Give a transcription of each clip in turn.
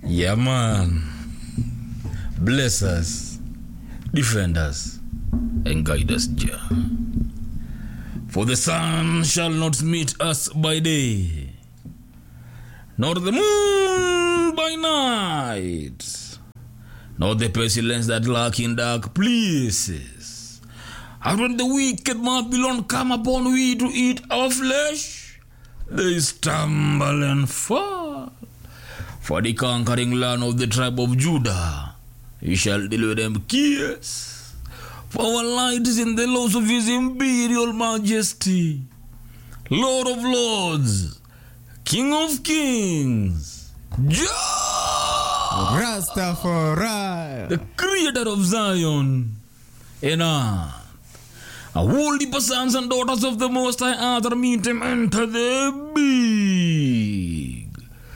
Yeah, man. Bless us, defend us, and guide us, Jah. For the sun shall not meet us by day, nor the moon by night, nor the pestilence that lurk in dark places. And when the wicked Babylon come upon we to eat our flesh, they stumble and fall. For the conquering land of the tribe of Judah, he shall deliver them kiss. For our light is in the laws of his imperial majesty, Lord of lords, King of kings, Jah, Rastafari. the creator of Zion and earth. A holy sons and daughters of the Most High Earth meet him enter the big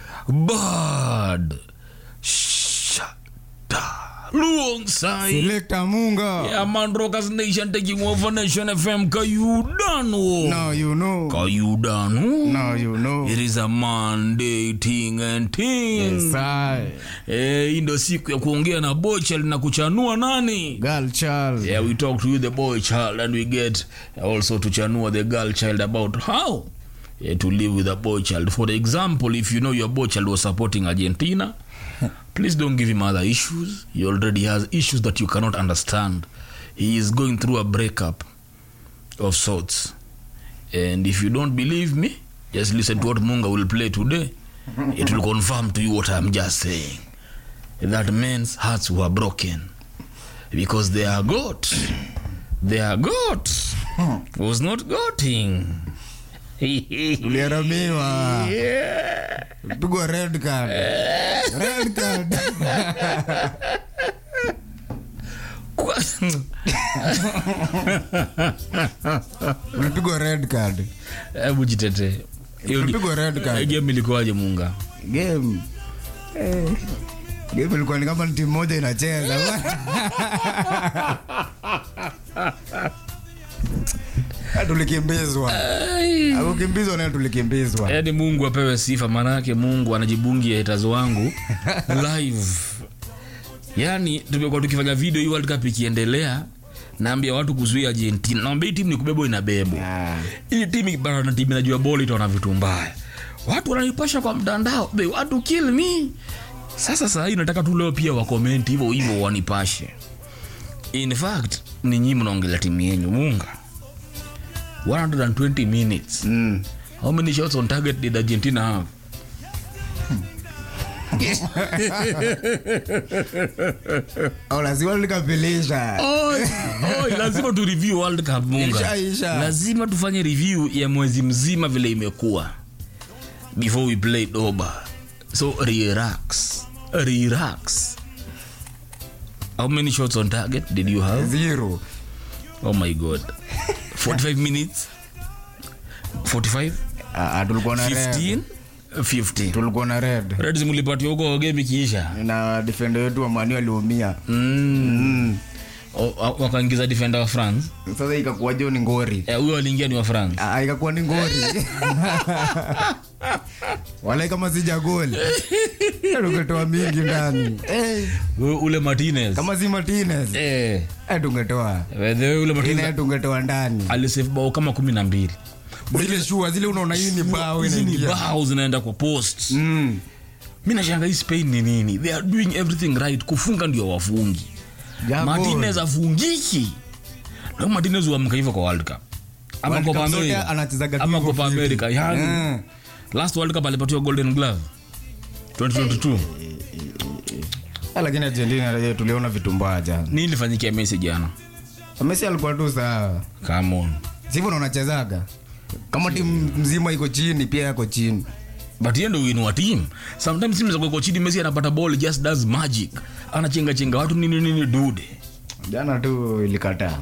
bird shada alongside Selector Munga. yeah, man Rockers Nation taking over Nation FM Kayudano Now you know. Kayudano Now you know. it is a Monday thing and thing Yes, I. Eh, hii ndo siku ya kuongea na bochel na kuchanua nani Girl child. yeah we talk to you the boy child and we get also to chanua the girl child about how yeah, to live with a boy child for example if you know your boy child was supporting argentina please don't give him other issues he already has issues that you cannot understand he is going through a breakup of sorts and if you don't believe me just listen to what munga will play today it will confirm to you what i'm just saying that men's hearts were broken because they are goat they are goat was not goating Uliaramiwa. yeah. Pigwa red card. Red card. Kwa- Ulipigwa red card. hebu jitete Hiyo ge- Ulipigwa red hiyo card. game ilikuwaje munga Game. Eh. Game ilikuwa ni kama ni timu moja inacheza. Ah, Tulikimbizwa. Akukimbizwa naye tulikimbizwa. yaani mungu apewe sifa maanake mungu anajibungia haters wangu live yaani tumekuwa tukifanya video hii world cup ikiendelea naambia watu kuzuia argentina naambia hii timu ni kubebwa inabebwa Ah. hii timu ikipata na timu inajua boli itaona vitu mbaya watu wananipasha kwa mtandao they want to kill me sasa saa hii nataka tu leo pia wakomenti hivyo hivyo wanipashe in fact ni nyinyi mnaongelea timu yenyu munga 120 minutes Mm. how many shots on target did argentina have Au lazima likapilisha. Oi, oi, lazima tu review world cup munga Isha, isha. lazima tufanye review ya mwezi mzima vile imekuwa before we play doba so relax relax how many shots on target did you have Zero. oh my god 45 minutes 45 Ah, ah, tulikuwa na red. 15 15 Tulikuwa na red. reds mlipatia huko game ikiisha Na defender wetu wa Manu aliumia. mm. Mm. O- o- wakaingiza defender wa france Sasa ikakuwa jo ni ngori. Eh, huyo aliingia ni wa france Ah, ikakuwa ni ngori. Wala kama sija goli. Tungetoa mingi ndani. Eh, Huyo- ule martinez kama si Martinez. eh, Eh, tungetoa. by the way, ule martinez Ine tungetoa ndani. alisave bao kama kumi na mbili Zile shua zile unaona hii ni bao hizi ni inaingia. bao zinaenda kwa post Mm. mi nashanga hii spain ni nini they are doing everything right kufunga ndio wafungi Ja martinez goal. afungiki leo martinez huamka hivyo kwa world cup ama World Copa Cup zote America. anachezaga ama tu Copa hivyo America fiti. yani Mm. last world cup alipatiwa golden glove 2022 Ah, lakini Argentina eh, tuliona vitu mbaya jana. nini ilifanyikia messi jana Messi alikuwa tu sawa. come on Sivyo unachezaga. Kama timu mzima iko chini pia yako chini. but yeye ndo win wa team sometimes team za kwa chini messi anapata ball just does magic anachenga chenga watu nini nini dude Jana tu ilikataa.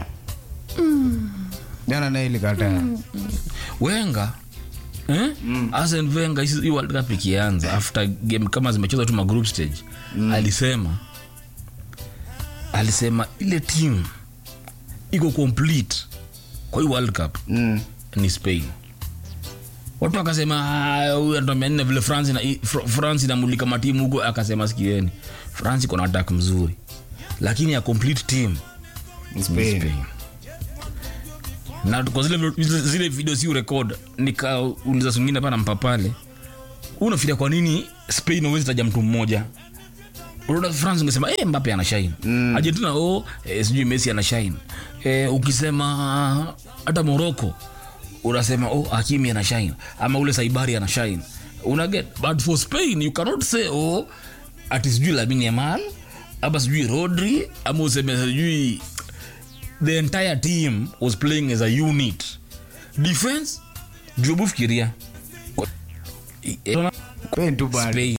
Jana naye ilikataa. wenga eh? mm. Arsene Wenger hii hii World Cup ikianza after game kama zimechezwa tu ma group stage mm. alisema alisema ile team iko complete kwa hii World Cup Mm. ni Spain watu akasema "Ah, huyu anatuambia nne vile france ina, i- Fr- france inamulika matimu huko akasema sikieni france iko na attack mzuri lakini ya complete team ni Spain. Spain. na kwa zile, zile- zile video si urekod nikauliza swingine pana mpapale unafikiria kwa nini spain awezi taja mtu mmoja unaona france ungesema eh, mbape ana shine mm. argentina oh, eh, sijui messi ana shine eh, ukisema hata morocco unasema oh, hakimi ana shine ama ule saibari ana shine unaget but for spain you cannot say oh, ati sijui lamin yamal ama sijui rodri ama useme sijui the entire team was playing as a unit defense jubu fikiria Kwa- eh, Spain tu bado. Spain.